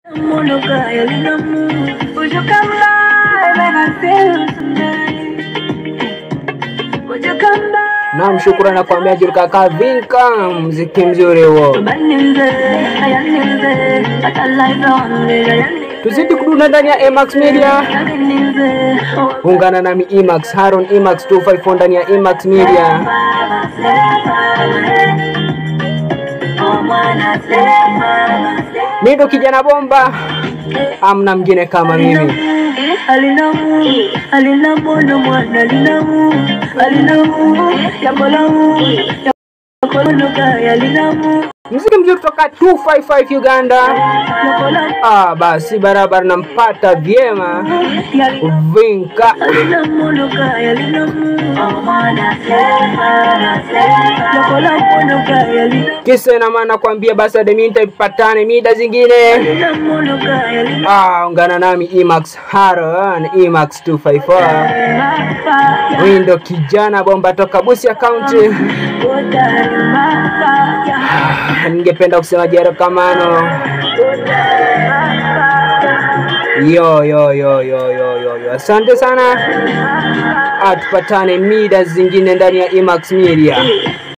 Would you come by when I see you tonight? Would you come by? Naam, shukrani na kuambia Julka Kavinka, mziki mzuri huo. Tuzidi kudunda ndani ya Emax Media. Ungana nami Emax Haron Emax 254 ndani ya Emax Media. Mimi ndo kijana bomba, amna mngine kama mimi. alinamu alinamu na mwana alinamu alinamu yakolamu yakolonoka yalinamu Mziki mzuri kutoka 255 Uganda. yakolamu Ah, basi barabara nampata vyema Vinka. alinamunoka yalinamu yakolamunoka yalinamu Kisa ina maana kuambia basi hadi mimi nitapatane mida zingine. alinamunoka yalinamu Ah, ungana nami Emax Haron Emax 254. Huyu ndo kijana bomba toka Busia County. Ningependa kusema jero kamano. Yo yo yo yo yo yo yo. Asante sana. Atupatane mida zingine ndani ya Emax Media.